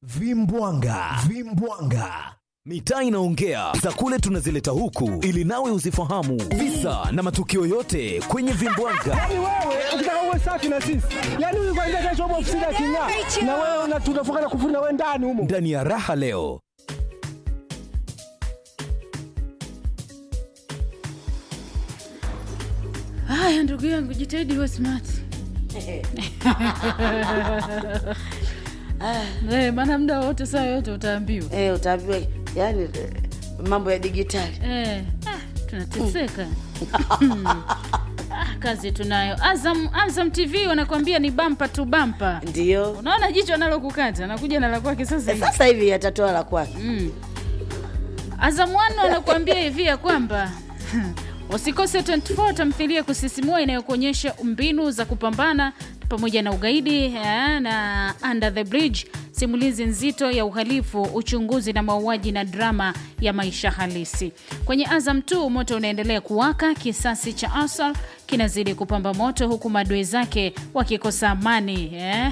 Vimbwanga, vimbwanga. Mitaa inaongea za kule tunazileta huku ili nawe uzifahamu visa na matukio yote kwenye vimbwanga. Yaani wewe ukitaka uwe safi na sisi, yaani huyu kwanza kesho hapo ofisini aking'aa, na wewe una- tunafunga na kufuri na wewe ndani humo. Ndani ya raha leo Haya, ndugu yangu, jitahidi uwe smart. Eh, maana muda wote saa yote utaambiwa. Eh, utaambiwa yani eh, mambo ya digitali Eh, ah, tunateseka. Ah, kazi tunayo. Azam, Azam TV wanakuambia ni bampa tu bampa. ndio Unaona jicho analokukata anakuja na la kwake sasa hivi. sasa hivi atatoa la kwake Mm. Azam One wanakuambia hivi ya kwamba usikose 24 tamthilia kusisimua inayokuonyesha mbinu za kupambana pamoja na ugaidi eh, na Under the Bridge, simulizi nzito ya uhalifu, uchunguzi na mauaji na drama ya maisha halisi. Kwenye Azam 2 moto unaendelea kuwaka, kisasi cha Asal kinazidi kupamba moto huku maadui zake wakikosa amani eh?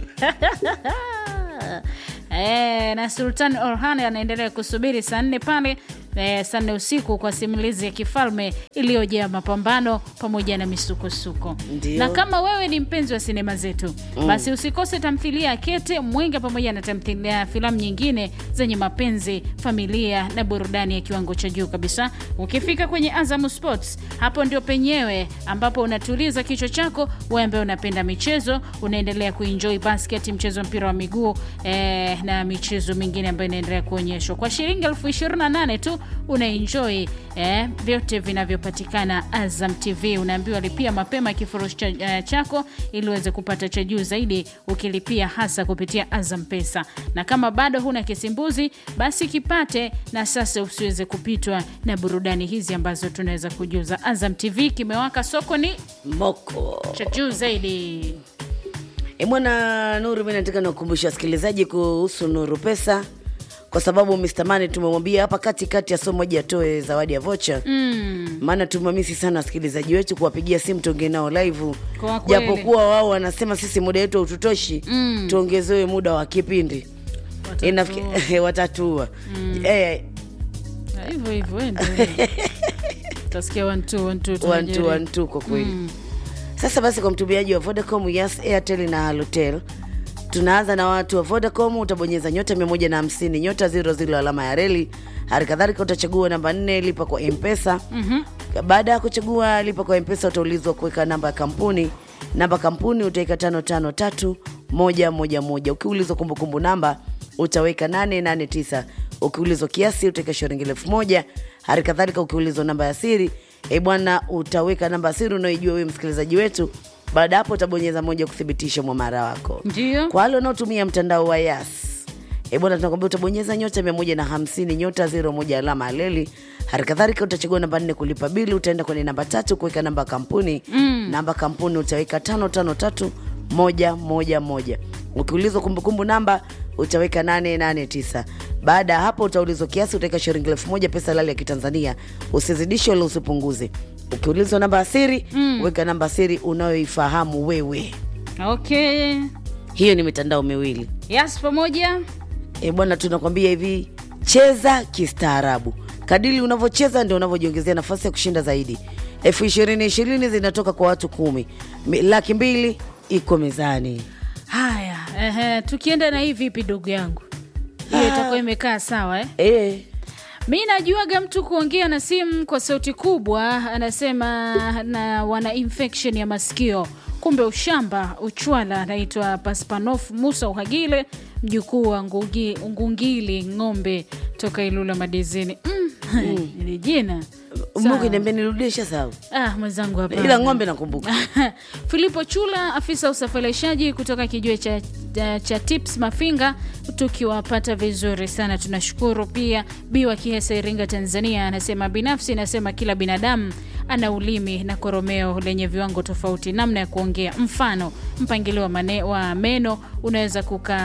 Eh, na Sultan Orhan anaendelea kusubiri saa nne pale eh, saa nne usiku kwa simulizi ya kifalme iliyojaa mapambano pamoja na misukosuko. Ndio. Na kama wewe ni mpenzi wa sinema zetu basi usikose tamthilia ya Kete Mwenga pamoja na tamthilia filamu nyingine zenye mapenzi, familia na burudani ya kiwango cha juu kabisa. Ukifika kwenye Azam Sports, hapo ndio penyewe ambapo unatuliza kichwa chako. Wewe ambaye unapenda michezo, unaendelea kuenjoy basket, mchezo wa mpira wa miguu eh, na michezo mingine ambayo inaendelea kuonyeshwa kwa shilingi elfu ishirini na nane tu unaenjoy eh, vyote vinavyopatikana Azam TV. Unaambiwa lipia mapema kifurushi cha, eh, chako ili uweze kupata cha juu zaidi ukilipia hasa kupitia Azam Pesa, na kama bado huna kisimbuzi basi kipate na sasa usiweze kupitwa na burudani hizi ambazo tunaweza kujuza. Azam TV kimewaka, soko ni moko cha juu zaidi. E bwana Nuru, mi nataka nakukumbusha wasikilizaji kuhusu Nuru Pesa kwa sababu Mr. Mane tumemwambia hapa katikati ya somo moja atoe zawadi ya vocha Mm, maana tumamisi sana wasikilizaji wetu kuwapigia simu tuongee nao live, Kwa kweli. japokuwa wao wanasema sisi muda wetu haututoshi, Mm. tuongezewe muda wa kipindi watatua. Inafikiri- watatua eh, Na hivyo hivyo endelea. utasikia one two, one two, one tunajaribu. two, one two kwa kweli sasa basi kwa mtumiaji wa vodacom yes airtel na halotel tunaanza na watu wa vodacom utabonyeza nyota 150 nyota 00 alama ya reli hali kadhalika utachagua namba 4 lipa kwa mpesa Mhm. baada ya kuchagua lipa kwa mpesa utaulizwa kuweka namba ya kampuni namba ya kampuni utaweka 553 moja moja moja ukiulizwa kumbukumbu namba utaweka 889 ukiulizwa kiasi utaweka shilingi elfu moja hali kadhalika ukiulizwa namba ya siri e bwana utaweka namba ya siri unaoijua wewe msikilizaji wetu baada ya hapo utabonyeza moja kuthibitisha mwamara wako Ndio. kwa wale wanaotumia mtandao wa yas e bwana tunakwambia utabonyeza nyota 150 nyota 01 alama ya leli hali kadhalika utachagua namba nne kulipa bili utaenda kwenye namba tatu kuweka namba ya kampuni mm. namba ya kampuni utaweka tano tano tatu moja moja moja ukiulizwa kumbukumbu namba utaweka 889 baada ya hapo utaulizwa kiasi utaweka shilingi elfu moja pesa halali ya kitanzania usizidishe wala usipunguze ukiulizwa namba ya siri mm. weka namba ya siri unayoifahamu wewe Okay. hiyo ni mitandao miwili Yes, pamoja e bwana tunakwambia hivi cheza kistaarabu kadili unavyocheza ndio unavyojiongezea nafasi ya kushinda zaidi elfu ishirini ishirini zinatoka kwa watu kumi Mi- laki mbili iko mezani haya. Ehe, tukienda na hii vipi, ndugu yangu? Hiyo itakuwa imekaa sawa eh? e, Mi najuaga mtu kuongea na simu kwa sauti kubwa, anasema na wana infection ya masikio, kumbe ushamba uchwala. Anaitwa Paspanof Musa Uhagile, mjukuu wa Ngugi, Ngungili Ng'ombe toka Ilula Madizini. Mm, ili jina mungu niambia nirudisha sawa ah, mwenzangu hapa ila ng'ombe nakumbuka Filipo Chula, afisa usafirishaji kutoka kijiwe cha, cha, cha Tips Mafinga, tukiwapata vizuri sana, tunashukuru. Pia Biwa Kihesa, Iringa, Tanzania, anasema binafsi nasema kila binadamu ana ulimi na koromeo lenye viwango tofauti, namna ya kuongea. Mfano, mpangilio wa, mane, wa meno unaweza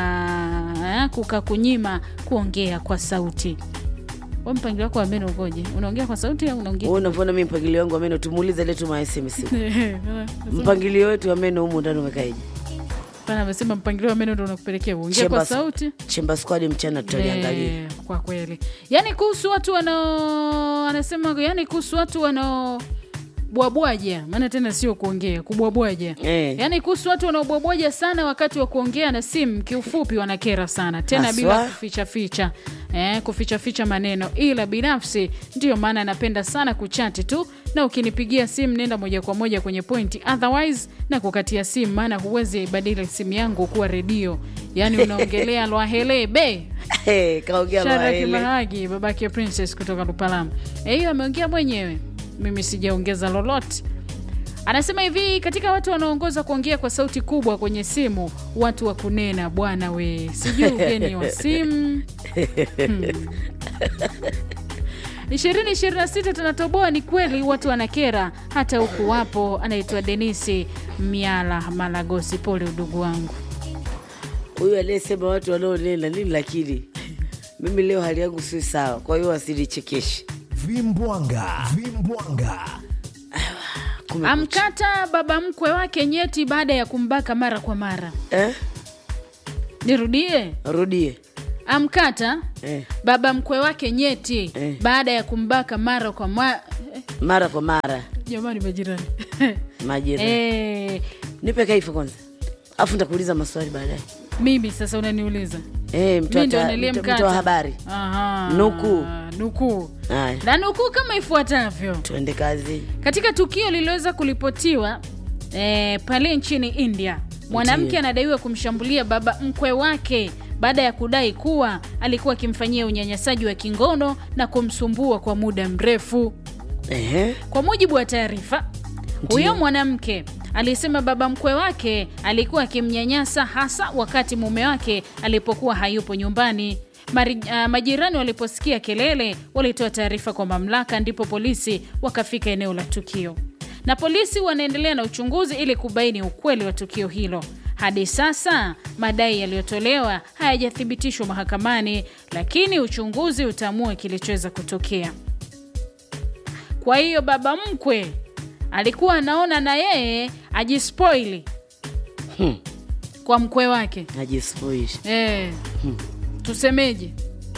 kuka, kuka kunyima kuongea kwa sauti. We mpangilio wako wa meno ukoje? Unaongea kwa sauti au unaongea Wewe unavyoona mi mpangilio wangu wa meno tumuulize letu ma SMS mpangilio wetu wa meno humu ndani umekaeje hapana amesema mpangilio wa meno ndo unakupelekea uongee kwa Chemba- sauti Chemba squad mchana tutaliangalia. Eh, kwa kweli yaani kuhusu watu wanao anasema yani kuhusu watu wanao bwabwaja maana tena sio kuongea kubwabwaja Eh. yaani kuhusu watu wanaobwabwaja sana wakati wa kuongea na simu kiufupi wanakera sana tena Haswa. bila kufichaficha eh, kufichaficha maneno ila binafsi ndiyo maana napenda sana kuchati tu na ukinipigia simu nenda moja kwa moja kwenye pointi otherwise na kukatia simu maana huwezi badili simu yangu kuwa redio yaani unaongelea lwahele be Hey, kaongea Shadrack maele. Mahagi babake Princess kutoka Lupalama. Eh, hiyo ameongea mwenyewe, mimi sijaongeza lolote. Anasema hivi, katika watu wanaoongoza kuongea kwa sauti kubwa kwenye simu, watu wa kunena bwana we, sijui ugeni wa simu ishirini ishirini na sita tunatoboa. Ni kweli watu wanakera, hata huku wapo. Anaitwa Denisi Miala Malagosi. Pole udugu wangu. Huyu aliyesema watu wanaonena nini, lakini mimi leo hali yangu si sawa, kwa hiyo wasinichekeshe. Vimbwanga, vimbwanga. Kumekucha. Amkata baba mkwe wake nyeti baada ya kumbaka mara kwa mara. Eh? Nirudie, Rudie. amkata Eh. baba mkwe wake nyeti Eh. baada ya kumbaka mara kwa mara. Mara kwa mara Jamani majirani majira. eh, Nipe kaifu kwanza, afu nitakuuliza maswali baadaye. mimi sasa unaniuliza Eh, mtu mi ndo ata- nilie mtu- mkata mtu wa habari. Aha, Nukuu. nukuu Haya, na nukuu kama ifuatavyo tuende kazi. katika tukio lililoweza kuripotiwa eh, pale nchini India, mwanamke Ndiyo. anadaiwa kumshambulia baba mkwe wake baada ya kudai kuwa alikuwa akimfanyia unyanyasaji wa kingono na kumsumbua kwa muda mrefu. Ehe. Kwa mujibu wa taarifa, huyo mwanamke alisema baba mkwe wake alikuwa akimnyanyasa hasa wakati mume wake alipokuwa hayupo nyumbani. Mari, uh, majirani waliposikia kelele walitoa taarifa kwa mamlaka, ndipo polisi wakafika eneo la tukio, na polisi wanaendelea na uchunguzi ili kubaini ukweli wa tukio hilo. Hadi sasa madai yaliyotolewa hayajathibitishwa mahakamani, lakini uchunguzi utaamua kilichoweza kutokea. Kwa hiyo baba mkwe alikuwa anaona na yeye ajispoili kwa mkwe wake Najispoishi. e, tusemeje,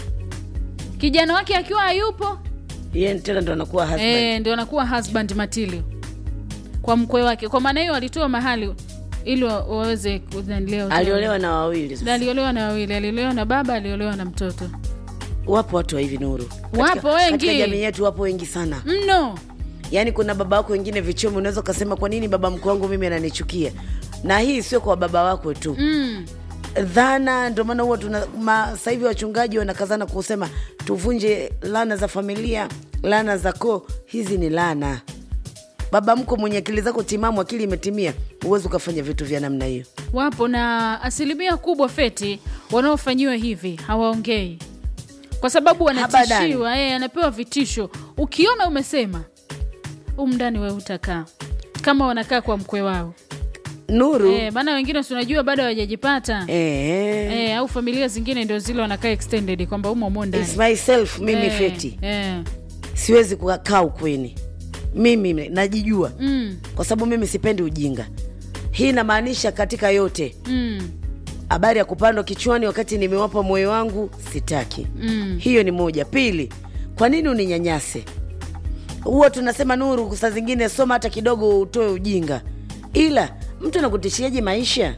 kijana wake akiwa hayupo Yeye tena ndo anakuwa husband. e, ndio anakuwa husband material kwa mkwe wake. Kwa maana hiyo alitoa mahali ili wa- waweze kunanilea utoto. Aliolewa na wawili. sasa. aliolewa na wawili, aliolewa na baba, aliolewa na mtoto Wapo watu wa hivi Nuru. Wapo wengi. Katika jamii yetu wapo wengi sana. mno. Yaani kuna baba wako wengine vichomi, unaweza ukasema kwa nini baba mkwe wangu mimi ananichukia? Na hii sio kwa baba wako tu Mm. dhana. Ndio maana huwa tuna ma- sasa hivi wachungaji wanakazana kusema tuvunje laana za familia, laana za koo. Hizi ni laana. Baba mko mwenye akili zako timamu, akili imetimia, huwezi ukafanya vitu vya namna hiyo. Wapo na asilimia kubwa feti wanaofanyiwa hivi hawaongei kwa sababu wanatishiwa, eh, anapewa vitisho. Ukiona umesema umndani we utakaa kama wanakaa kwa mkwe wao Nuru eh, maana wengine si unajua bado hawajajipata eh, eh, au familia zingine ndio zile wanakaa extended kwamba umo umo ndani it's myself mimi Eh, feti eh, siwezi kukaa ukweni mimi najijua mm, kwa sababu mimi sipendi ujinga hii inamaanisha katika yote mm, habari ya kupandwa kichwani wakati nimewapa moyo wangu sitaki mm. hiyo ni moja pili kwa nini uninyanyase huwa tunasema nuru saa zingine soma hata kidogo utoe ujinga ila mtu anakutishiaje maisha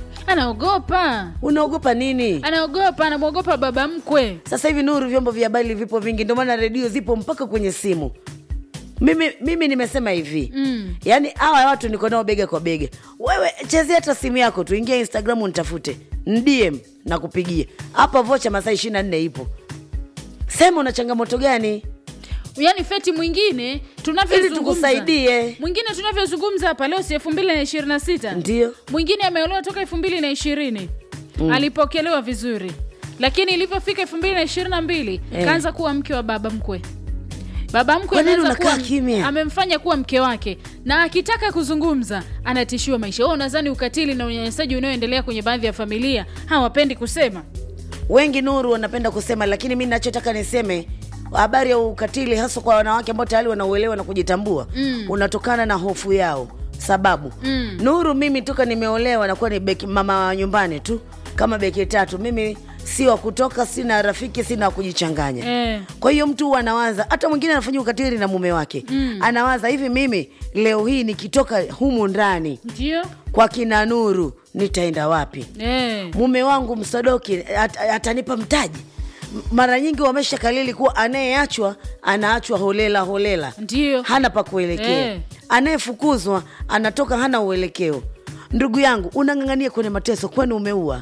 anaogopa unaogopa nini anaogopa anamwogopa baba mkwe sasa hivi nuru vyombo vya habari vipo vingi ndio maana redio zipo mpaka kwenye simu mimi, mimi nimesema hivi Mm. yaani hawa watu niko nao bega kwa bega wewe chezea hata simu yako tu ingia instagram nitafute ndm na kupigia hapa vocha masaa ishiri na nne ipo sema una changamoto gani yaani feti mwingine ili tunavyozungumza tukusaidie mwingine tunavyozungumza hapa leo si elfu mbili na ishirini na sita ndio mwingine ameolewa toka elfu mbili na ishirini alipokelewa vizuri lakini ilivyofika elfu mbili na ishirini na mbili Eh. kaanza kuwa mke wa baba mkwe baba mkwe Kwa nini ameanza unakaa kuwa- kimya? amemfanya kuwa mke wake na akitaka kuzungumza anatishiwa maisha huo nadhani ukatili na unyanyasaji unaoendelea kwenye baadhi ya familia hawapendi kusema wengi nuru wanapenda kusema lakini mi nachotaka niseme habari ya ukatili hasa kwa wanawake ambao tayari wanauelewa na kujitambua Mm. unatokana na hofu yao sababu mm. nuru mimi toka nimeolewa nakuwa ni beki, mama wa nyumbani tu kama beki tatu mimi si wa kutoka sina rafiki sina wa kujichanganya Eh. kwa hiyo mtu huwa anawaza hata mwingine anafanyia ukatili na mume wake mm. anawaza hivi mimi leo hii nikitoka humu ndani ndio kwa kina nuru nitaenda wapi eh. mume wangu msodoki at, atanipa mtaji M- mara nyingi wamesha kalili kuwa anayeachwa anaachwa holela holela Ndiyo. hana pa kuelekea Eh. anayefukuzwa anatoka hana uelekeo ndugu yangu unang'ang'ania kwenye mateso kwani umeua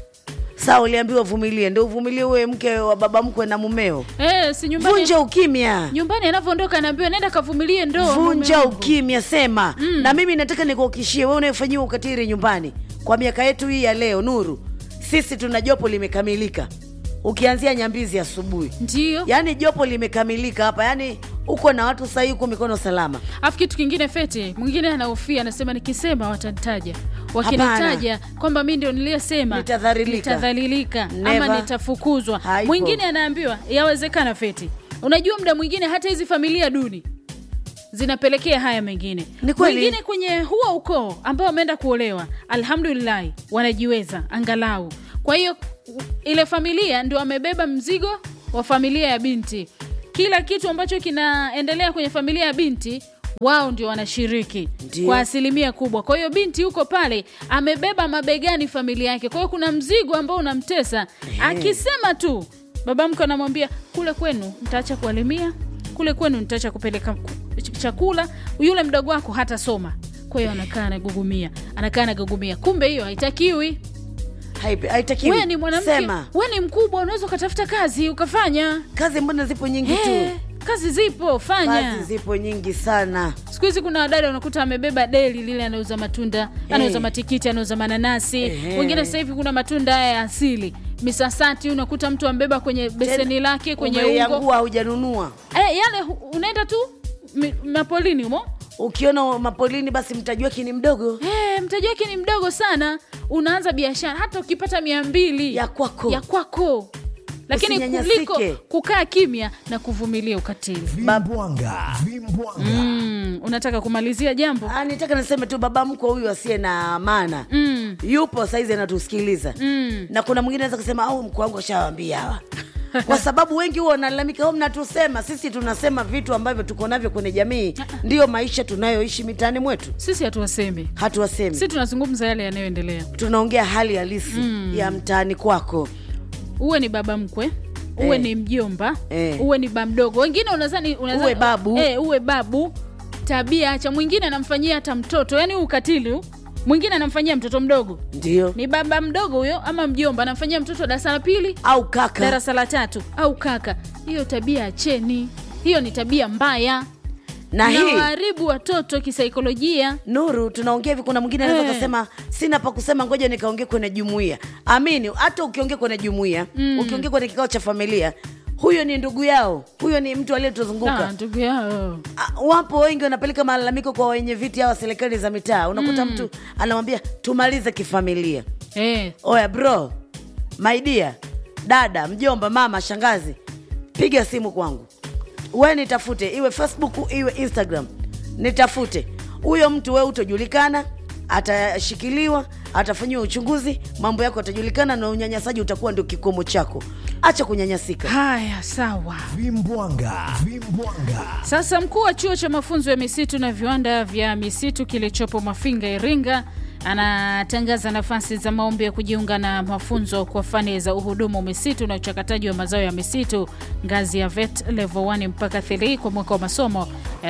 saa uliambiwa vumilie ndo uvumilie uwe mke wa baba mkwe na mumeo Eh, si nyumbani vunja ukimya nyumbani anavyoondoka anaambiwa nenda kavumilie ndoa vunja mume wangu." ukimya sema mm. na mimi nataka nikuhakikishie wewe unayefanyiwa ukatili nyumbani kwa miaka yetu hii ya leo nuru sisi tuna jopo limekamilika ukianzia nyambizi asubuhi ndio yaani jopo limekamilika hapa yaani uko na watu sahii huko mikono salama alafu kitu kingine fete mwingine anahofia anasema nikisema watanitaja wakinitaja kwamba mi ndio niliyesema Nitadhalilika. nitadhalilika ama Never. nitafukuzwa Haipo. mwingine anaambiwa yawezekana feti unajua muda mwingine hata hizi familia duni zinapelekea haya mengine Ni kweli. mwingine kwenye huo ukoo ambao wameenda kuolewa alhamdulillahi wanajiweza angalau kwa hiyo u- ile familia ndio amebeba mzigo wa familia ya binti kila kitu ambacho kinaendelea kwenye familia ya binti wao ndio wanashiriki Ndio. kwa asilimia kubwa kwa hiyo binti huko pale amebeba mabegani familia yake kwa hiyo kuna mzigo ambao unamtesa akisema tu baba mke anamwambia kule kwenu mtaacha kualimia kule kwenu nitaacha kupeleka ku- ch- chakula yule mdogo wako hatasoma kwa hiyo anakaa anagugumia anakaa anagugumia kumbe hiyo haitakiwi Haipe- haitakiwi we ni mwanamke sema we ni mkubwa unaweza ukatafuta kazi ukafanya kazi mbona zipo nyingi hey, tu kazi zipo fanya kazi zipo nyingi sana siku hizi kuna wadada unakuta amebeba deli lile anauza matunda anauza matikiti anauza mananasi Ehe. wengine sasa hivi kuna matunda haya ya asili misasati unakuta mtu ambeba kwenye beseni Tena, lake kwenye ungo umeiangua haujanunua eh, yale hu- unaenda tu mi- mapolini humo ukiona mapolini basi mtaji wake ni mdogo eh, mtaji wake ni mdogo sana unaanza biashara hata ukipata mia mbili Ya kwako. ya kwako lakini Usinyanyasike. kuliko kukaa kimya na kuvumilia ukatili vimbwanga vimbwanga mm, unataka kumalizia jambo Ah, nitaka niseme tu baba mkwe huyu asiye na maana mm, yupo saizi anatusikiliza mm. na kuna mwingine anaweza kusema au mkwe wangu ashawambia hawa kwa sababu wengi huwa wanalalamika "Oh, mnatusema sisi tunasema vitu ambavyo tuko navyo kwenye jamii ndiyo maisha tunayoishi mitaani mwetu sisi hatuwasemi hatuwasemi si tunazungumza yale yanayoendelea tunaongea hali halisi ya mtaani kwako uwe ni baba mkwe uwe Eh. ni mjomba Eh. uwe ni ba mdogo wengine unazani, unazani Uwe babu. eh, uwe babu tabia acha mwingine anamfanyia hata mtoto yani huu ukatili huu, mwingine anamfanyia mtoto mdogo ndio ni baba mdogo huyo ama mjomba anamfanyia mtoto darasa la pili au kaka darasa la tatu au kaka hiyo tabia acheni hiyo ni tabia mbaya na na hii waharibu watoto kisaikolojia nuru tunaongea hivi kuna mwingine anaweza Eh. kasema sina pa kusema ngoja nikaongea kwenye jumuia amini hata ukiongea kwenye jumuia ukiongea kwenye kikao cha familia huyo ni ndugu yao huyo ni mtu Ah, aliyetuzunguka ndugu yao Ah, wapo wengi wanapeleka malalamiko kwa wenye viti hawa serikali za mitaa unakuta mtu anamwambia tumalize kifamilia eh, oya bro maidia dada mjomba mama shangazi piga simu kwangu we nitafute iwe facebook iwe instagram nitafute huyo mtu we utojulikana atashikiliwa atafanyiwa uchunguzi mambo yako atajulikana na unyanyasaji utakuwa ndio kikomo chako acha kunyanyasika haya sawa vimbwanga vimbwanga Sasa mkuu wa chuo cha mafunzo ya misitu na viwanda vya misitu kilichopo Mafinga, Iringa, anatangaza nafasi za maombi ya kujiunga na mafunzo kwa fani za uhudumu misitu na uchakataji wa mazao ya misitu ngazi ya VET level 1 mpaka 3 kwa mwaka wa masomo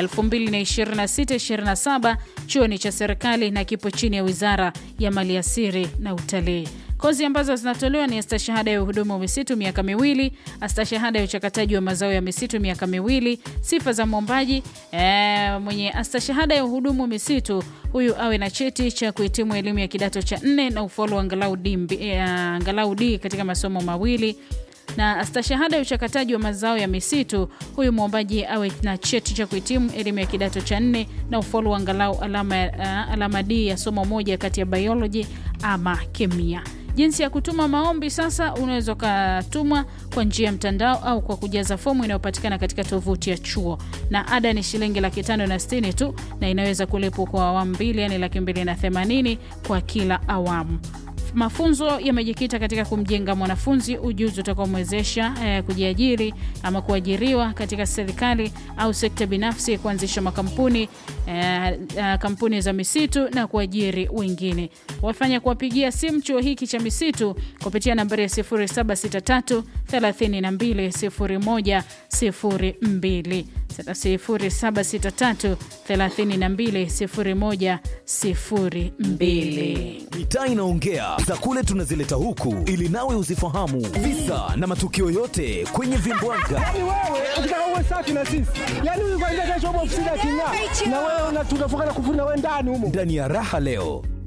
2026-27. Chuo ni cha serikali na kipo chini ya Wizara ya Maliasili na Utalii. Kozi ambazo zinatolewa ni astashahada ya uhudumu wa misitu miaka miwili, astashahada ya uchakataji wa mazao ya misitu miaka miwili. Sifa za mwombaji e, mwenye astashahada ya uhudumu wa misitu huyu awe na cheti cha kuhitimu elimu ya kidato cha nne na ufaulu wa angalau D, mbi- eh, angalau D katika masomo mawili na astashahada ya uchakataji wa mazao ya misitu huyu mwombaji awe na cheti cha kuhitimu elimu ya kidato cha nne na ufaulu wa angalau alama, uh, alama D ya somo moja kati ya biology ama kemia Jinsi ya kutuma maombi sasa, unaweza ukatuma kwa njia ya mtandao au kwa kujaza fomu inayopatikana katika tovuti ya chuo, na ada ni shilingi laki tano na sitini tu, na inaweza kulipwa kwa awamu mbili, yani laki mbili na themanini kwa kila awamu. Mafunzo yamejikita katika kumjenga mwanafunzi ujuzi utakaomwezesha eh, kujiajiri ama kuajiriwa katika serikali au sekta binafsi, kuanzisha makampuni eh, eh, kampuni za misitu na kuajiri wengine. Wafanya kuwapigia simu chuo hiki cha misitu kupitia nambari ya 0763 32 0102 0763 32 0102. Mitaa inaongea za kule tunazileta huku ili nawe uzifahamu visa na matukio yote kwenye vimbwanga. Yaani wewe ukitaka uwe safi na sisi, yaani huyu kwanza kesho hapo ofisini aking'aa, na wewe una- tunafunga na kufuri na wewe ndani humo. Ndani ya raha leo